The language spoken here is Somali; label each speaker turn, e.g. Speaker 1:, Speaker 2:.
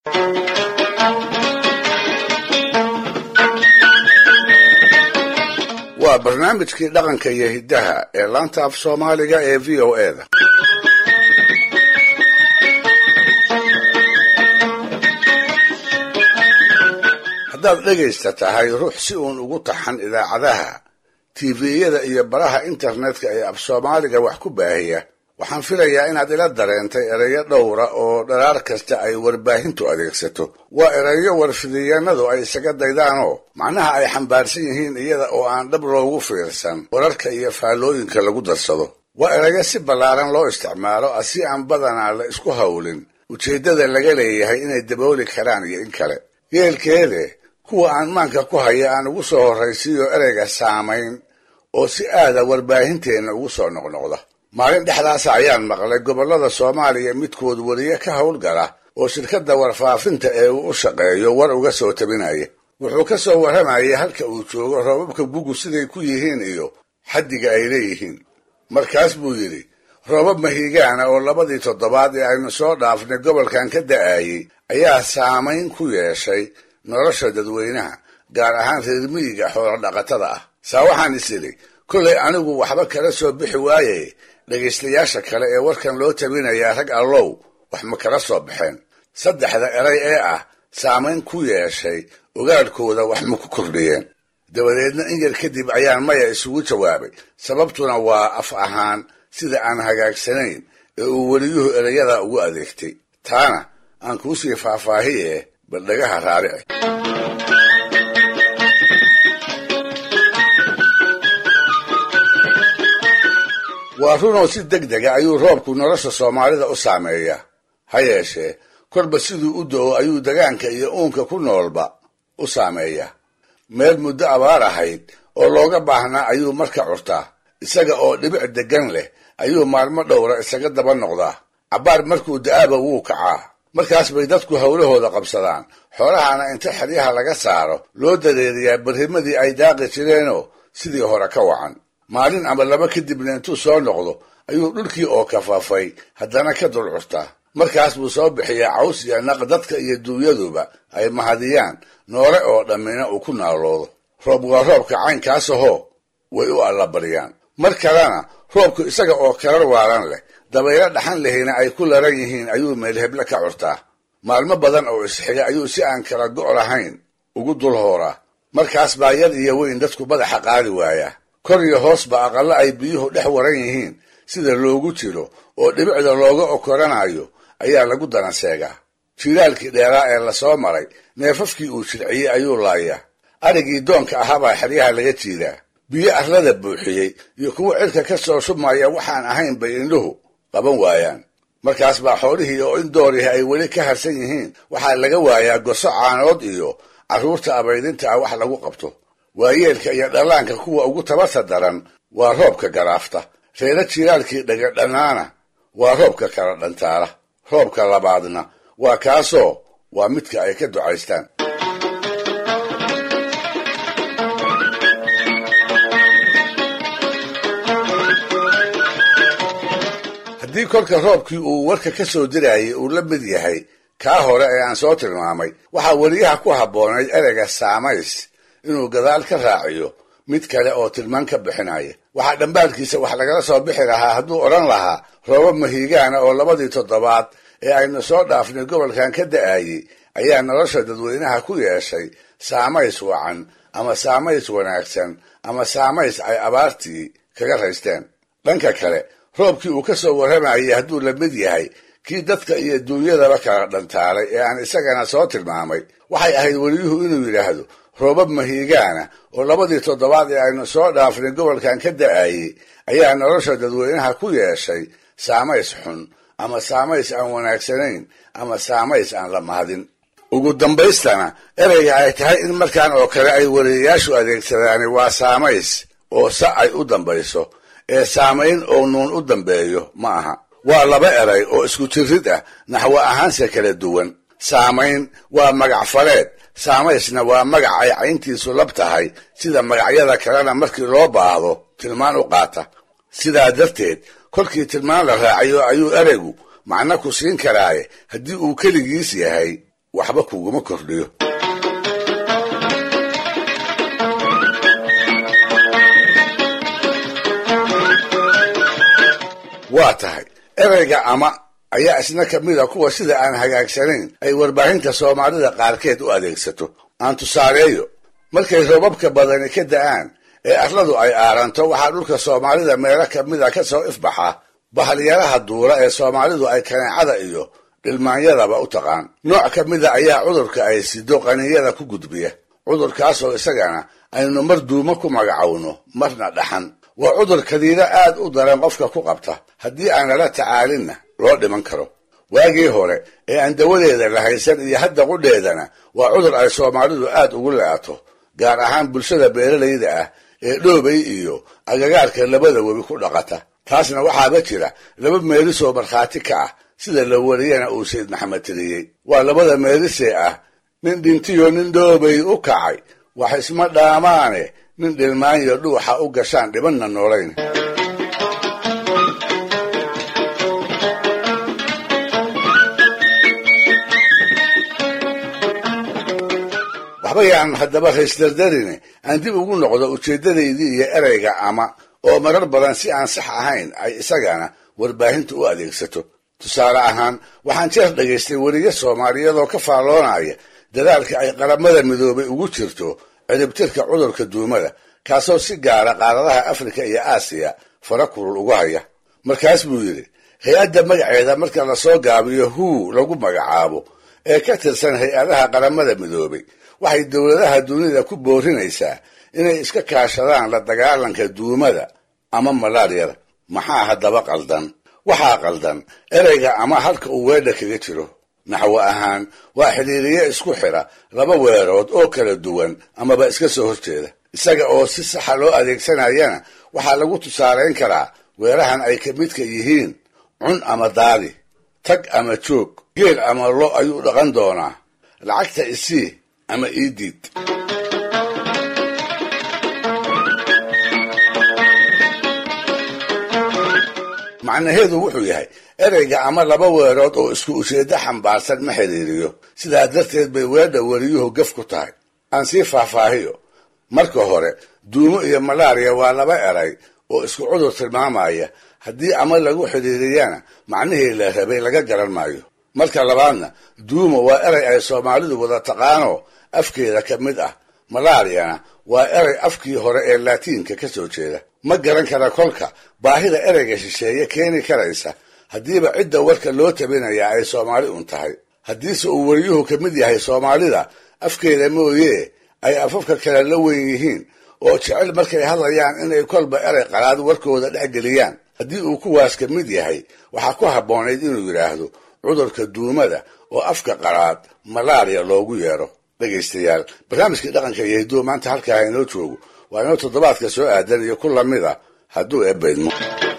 Speaker 1: waa barnaamijkii dhaqanka iyo hiddaha ee laanta af soomaaliga ee v o e da haddaad dhegaysta tahay ruux si uun ugu taxan idaacadaha tiviyada iyo baraha internetka ee af soomaaliga wax ku baahiya waxaan filayaa inaad ila dareentay erayo dhowra oo dharaar kasta ay warbaahintu adeegsato waa erayo warfidiyaanadu ay isaga daydaanoo macnaha ay xambaarsan yihiin iyada oo aan dhab loogu fiirsan wararka iyo faallooyinka lagu darsado waa erayo si ballaaran loo isticmaalo si aan badanaa la isku hawlin ujeeddada laga leeyahay inay dabooli karaan iyo in kale yeelkeede kuwa aan maanka ku haya aan ugu soo horraysiiyo ereyga saamayn oo si aada warbaahinteenna ugu soo noqnoqda maalin dhexdaasa ayaan maqlay gobollada soomaaliya midkood weliye ka howlgala oo shirkadda warfaafinta ee uu u shaqeeyo war uga soo tabinaya wuxuu ka soo warramayay halka uu joogo roobabka gugu siday ku yihiin iyo xaddiga ay leeyihiin markaas buu yidhi roobab mahiigaana oo labadii toddobaad ee aynu soo dhaafnay gobolkan ka da'aayey ayaa saamayn ku yeeshay nolosha dadweynaha gaar ahaan reer miyiga xoolo dhaqatada ah saa waxaan is idhi kollay anigu waxba kala soo bixi waaye dhegaystayaasha kale ee warkan loo tabinayaa rag allow wax ma kala soo baxeen saddexda eray ee ah saamayn ku yeeshay ogaadhkooda wax ma ku kordhiyeen dabadeedna in yar kadib ayaan maya isugu jawaabay sababtuna waa af ahaan sida aan hagaagsanayn ee uu weliyuhu ereyada ugu adeegtay taana aan kuusii faahfaahiye bal dhagaha raarici waa runoo si deg dega ayuu roobku nolosha soomaalida u saameeyaa ha yeeshee korba siduu u do-o ayuu degaanka iyo uunka ku noolba u saameeyaa meel muddo abaar ahayd oo looga baahnaa ayuu marka curtaa isaga oo dhibic deggan leh ayuu maalmo dhowra isaga daba noqdaa cabbaar markuu da-aaba wuu kacaa markaas bay dadku howlahooda qabsadaan xoolahana inta xeryaha laga saaro loo dareeriyaa barrimadii ay daaqi jireenoo sidii hore ka wacan maalin ama laba kadibna intuu soo noqdo ayuu dhulkii oo kafaafay haddana ka dul curtaa markaas buu soo bixiyaa caws iyo naq dadka iyo duunyaduba ay mahadiyaan noole oo dhammina uu ku naaloodo roob waa roobka caynkaasahoo way u allabariyaan mar kalena roobku isaga oo karar waalan leh dabaylo dhaxan lehina ay ku laran yihiin ayuu meelheble ka curtaa maalmo badan oo isxiga ayuu si aan kala go' lahayn ugu dul hooraa markaas baa yar iyo weyn dadku madaxa qaadi waayaa kor iyo hoosba aqallo ay biyuhu dhex waran yihiin sida loogu jiro oo dhibicda looga okoranayo ayaa lagu danaseegaa jiilaalkii dheeraa ee lasoo maray neefafkii uu jirciyey ayuu laayaa arigii doonka ahaabaa xeryaha laga jiidaa biyo arlada buuxiyey iyo kuwa cirka ka soo shubmaya waxaan ahayn bay indhuhu qaban waayaan markaas baa xoolihii oo in doorihi ay weli ka harsan yihiin waxaa laga waayaa goso caanood iyo carruurta abaydinta ah wax lagu qabto waayeelka iyo dhallaanka kuwa ugu tabarta daran waa roobka garaafta reero jiilaalkii dhagadhannaana waa roobka kala dhantaala roobka labaadna waa kaasoo waa midka ay ka ducaystaan haddii kolka roobkii uu warka ka soo dirayay uu la mid yahay kaa hore ee aan soo tilmaamay waxaa weliyaha ku habboonayd ereyga saamays inuu gadaal ka raaciyo mid kale oo tilmaan ka bixinaya waxaa dhambaalkiisa wax lagala soo bixi lahaa hadduu odhan lahaa roobab mahiigaana oo labadii toddobaad ee aynu soo dhaafnay gobolkan ka da'ayey ayaa nolosha dadweynaha ku yeeshay saamays wacan ama saamays wanaagsan ama saamays ay abaartii kaga raysteen dhanka kale roobkii uu ka soo warramayay hadduu la mid yahay kii dadka iyo duunyadaba kala dhantaalay ee aan isagana soo tilmaamay waxay ahayd weliyuhu inuu yidhaahdo roobab mahiigaana oo labadii toddobaad ee aynu soo dhaafnay gobolkan ka da'ayey ayaa nolosha dadweynaha ku yeeshay saamays xun ama saamays aan wanaagsanayn ama saamays aan la mahadin ugu dambaystana ereyga ay tahay in markaan oo kale ay wariyayaashu adeegsadaani waa saamays oo sa ay u dambayso ee saamayn oo nuun u dambeeyo ma aha waa laba eray oo isku jirid ah naxwo ahaanse kala duwan saamayn waa magac faleed saamaysna waa magac ay cayntiisu lab tahay sida magacyada kalena markii loo baahdo tilmaan u qaata sidaa darteed kolkii tilmaan la raacayo ayuu ereygu macno ku siin karaaye haddii uu keligiis yahay waxba kuguma kordhiyo waa tahay ereyga ama ayaa isna ka mid a kuwa sida aan hagaagsanayn ay warbaahinta soomaalida qaarkeed u adeegsato aan tusaaleeyo markay roobabka badani ka da'aan ee arladu ay aaranto waxaa dhulka soomaalida meelo ka mid a ka soo ifbaxa bahalyaraha duula ee soomaalidu ay kaneecada iyo dhilmaanyadaba u taqaan nooc ka mida ayaa cudurka ay sido qaniyada ku gudbiya cudurkaasoo isagana aynu mar duumo ku magacowno marna dhaxan waa cudur kadiiro aad u daran qofka ku qabta haddii aan lala tacaalinna loo dhiman karo waagii hore ee aan dawadeeda la haysan iyo hadda qudheedana waa cudur ay soomaalidu aad ugu le'ato gaar ahaan bulshada beeralayda ah ee dhoobay iyo agagaarka labada webi ku dhaqata taasna waxaaba jira laba meelisoo markhaati ka ah sida la wariyana uu sayd maxamed tiriyey waa labada meelisee ah nin dhintiyo nin dhoobay u kacay wax isma dhaamaane nin dhilmaanyo dhuuxa u gashaan dhibanna noolayn waxba yaan haddaba raysdardarine aan dib ugu noqdo ujeeddadaydii iyo ereyga ama oo marar badan si aan sax ahayn ay isagana warbaahinta u adeegsato tusaale ahaan waxaan jeer dhagaystay weriye soomaaliyeedoo ka faalloonaya dadaalka ay qaramada midoobay ugu jirto ciribtirka cudurka duumada kaasoo si gaara qaaradaha afrika iyo aasiya fara kulul ugu haya markaas buu yidhi hay-adda magaceeda marka lasoo gaabiyo huu lagu magacaabo ee ka tirsan hay-adaha qaramada midoobay waxay dowladaha dunida ku boorinaysaa inay iska kaashadaan la dagaalanka duumada ama malaariyada maxaa haddaba qaldan waxaa qaldan ereyga ama halka uu weedha kaga jiro naxwo ahaan waa xidhiiriye isku xidha laba weerood oo kala duwan amaba iska soo horjeeda isaga oo si saxa loo adeegsanayana waxaa lagu tusaalayn karaa weerahan ay ka midka yihiin cun ama daadi tag ama joog geel ama lo ayuu dhaqan doonaa lacagta isii ama ii diid macnaheedu wuxuu yahay ereyga ama laba weerood oo isku ujeeddo xambaarsan ma xidhiiriyo sidaa darteed bay weedha weriyuhu gaf ku tahay aan sii faahfaahiyo marka hore duumo iyo malaariya waa laba eray oo isku cudur tilmaamaya haddii ama lagu xidhiiriyana macnihii la rabay laga garan maayo marka labaadna duumo waa erey ay soomaalidu wada taqaanoo afkeeda ka mid ah malaariyana waa erey afkii hore ee laatiinka ka soo jeeda ma garan kara kolka baahida ereyga shisheeye keeni karaysa haddiiba cidda warka loo tabinayaa ay soomaali un tahay haddiise uu weriyuhu ka mid yahay soomaalida afkeeda mooyee ay afafka kale la weyn yihiin oo jecel markay hadlayaan inay kolba erey qalaad warkooda dhex geliyaan haddii uu kuwaas ka mid yahay waxaa ku habboonayd inuu yidhaahdo cudurka duumada oo afka qalaad malaariya loogu yeero dhegaystayaal barnaamijkii dhaqanka iyo hidduu maanta halkaa inoo joogo waa inoo toddobaadka soo aadan iyo ku lamid a hadduu eebbaydmo